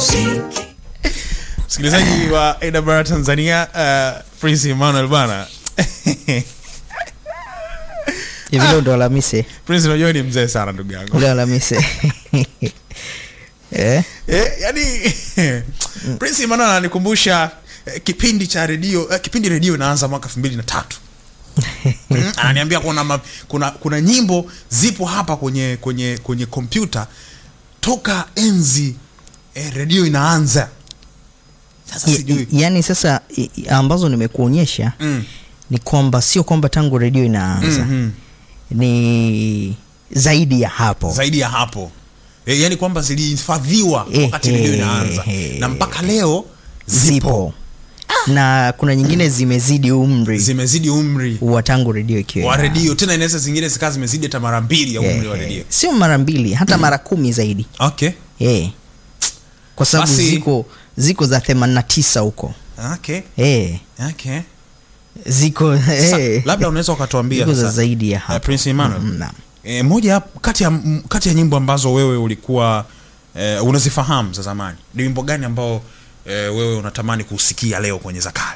muziki msikilizaji wa awr tanzania uh, prince emmanuel bana hivi leo ndo Alhamisi, prince unajua ni mzee sana ndugu yangu leo Alhamisi eh? eh, yani prince emmanuel ananikumbusha eh, kipindi cha redio eh, kipindi redio inaanza mwaka elfu mbili na tatu Mm, ananiambia kuna, ma, kuna kuna nyimbo zipo hapa kwenye kwenye kwenye kompyuta toka enzi eh, redio inaanza sasa Y- sijui y- yaani sasa i- i- ambazo nimekuonyesha mm. ni kwamba sio kwamba tangu redio inaanza Mhm. ni zaidi ya hapo zaidi ya hapo e, yani kwamba zilihifadhiwa wakati Ehe, redio inaanza ehe. na mpaka leo zipo, zipo na kuna nyingine zimezidi umri zimezidi umri wa tangu redio ikiwa wa ina- redio tena inaweza zingine zikawa zimezidi hata mara mbili ya umri wa Ehe. redio sio mara mbili hata mara kumi zaidi okay Eh. kwa sababu Basi- ziko ziko za 89 huko okay Eh. okay ziko Sasa, eh. labda unaweza ukatuambia ziko za sasa, zaidi ya eh, hapo Prince Emmanuel Mm, naam. e, moja kati ya m- kati ya nyimbo ambazo wewe ulikuwa e, unazifahamu za zamani ni wimbo gani ambao e, wewe unatamani kusikia leo kwenye za kale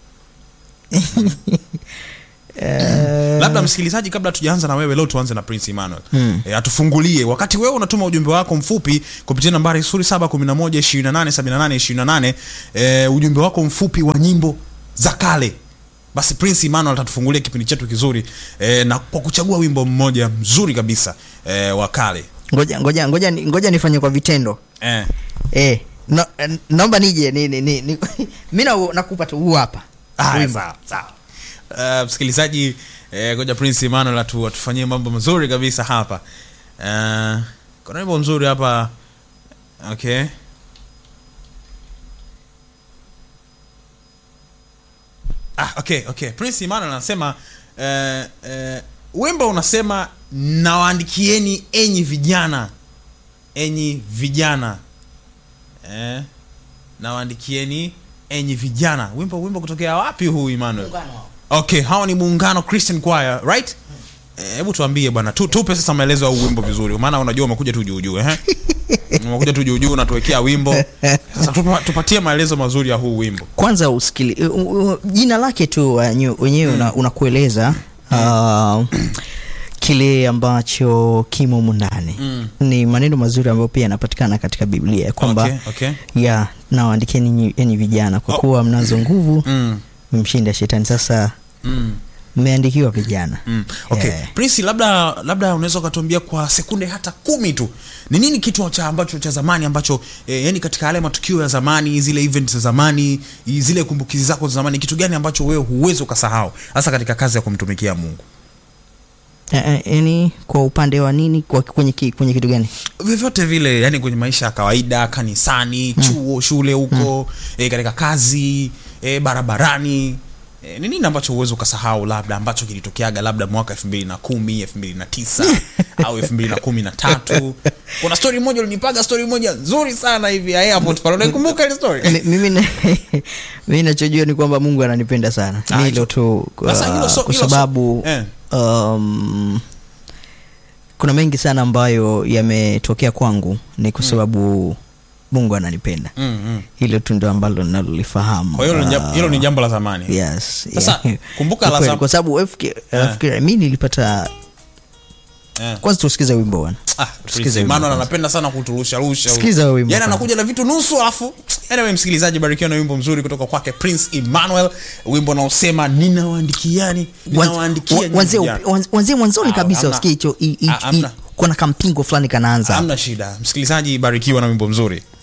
labda msikilizaji kabla tujaanza na wewe leo tuanze na prince emmanuel Mm. e, atufungulie wakati wewe unatuma ujumbe wako mfupi kupitia nambari 711287828 e, ujumbe wako mfupi wa nyimbo za kale basi prince emmanuel atatufungulia kipindi chetu kizuri e, na kwa kuchagua wimbo mmoja mzuri kabisa e, wa kale ngoja ngoja ngoja ni- ngoja nifanye kwa vitendo e, eh. no, eh, naomba nije ni, ni, ni, ni, mi na- nakupa tu huu hapa Haya, Wimbo. sawa, sawa. Uh, msikilizaji eh, ngoja prince emmanuel atu, atufanyie mambo mazuri kabisa hapa uh, kuna wimbo mzuri hapa okay ah, okay okay prince emmanuel anasema uh, uh, wimbo unasema nawaandikieni enyi vijana enyi vijana eh, nawaandikieni enyi vijana wimbo wimbo kutokea wapi huu emmanuel okay hawa ni muungano christian choir right Eh, hebu tuambie bwana tu, tupe sasa maelezo ya huu wimbo vizuri maana unajua umekuja tu juujuu eh? umekuja tu juujuu unatuwekea wimbo sasa tupa, tupatie maelezo mazuri ya huu wimbo kwanza usikili u- u- jina lake tu wenyewe wenyewe una- unakueleza uh, kile ambacho kimo mundani Mm. ni maneno mazuri ambayo pia yanapatikana katika biblia ya kwamba okay, okay. ya nawaandikieni enyi- enyi vijana kwa Oh. kuwa mnazo nguvu Mm, mmshinda shetani sasa mm, mmeandikiwa vijana mm. okay. Yeah. prince labda labda unaweza ukatuambia kwa sekunde hata kumi tu ni nini kitu cha ambacho cha zamani ambacho eh, yani katika yale matukio ya zamani zile event za zamani i- zile kumbukizi zako za zamani kitu gani ambacho wewe huwezi ukasahau hasa katika kazi ya kumtumikia mungu Eh, eh, yani kwa upande wa nini kwa, kwenye, ki- kwenye kitu gani vyovyote vile yani kwenye maisha ya kawaida kanisani chuo shule huko eh, katika kazi eh, barabarani eh, ni nini ambacho huwezi ukasahau labda ambacho kilitokeaga labda mwaka elfu mbili na kumi elfu mbili na tisa au elfu mbili na kumi na tatu kuna stori moja ulinipaga stori moja nzuri sana hivi ya airport pale unaikumbuka ile story Mi- mimi na- mimi nachojua ni kwamba mungu ananipenda sana Ah, ni hicho- hilo tu Sasa hilo uh, so- kwa hilo so- sababu eh. um, kuna mengi sana ambayo yametokea kwangu ni kwa sababu mungu ananipenda mm, mm. hilo tu ndo ambalo nalolifahamu kwa hiyo hilo ni jam- Uh, hilo ni jambo la zamani yes Sasa, yeah. kumbuka Ni la kweli, zam- kwa sababu FK FK mi nilipata eh. kwanza tusikize wimbo bwana Ah, Tusikize Prince wimbo Emmanuel kwanza. anapenda sana kuturusha rusha huyu. Sikiza wimbo Yaani kwanza. anakuja na vitu nusu alafu anyway msikilizaji barikiwa na wimbo mzuri kutoka kwake Prince Emmanuel wimbo unaosema ninawaandikiani ninawaandikia nyinyi wanzie vijana." wanzie mwanzoni Ah, kabisa hamna. usikie hicho i- i- Ah, hamna. i- kuna kampingo fulani kanaanza hamna shida msikilizaji barikiwa na wimbo mzuri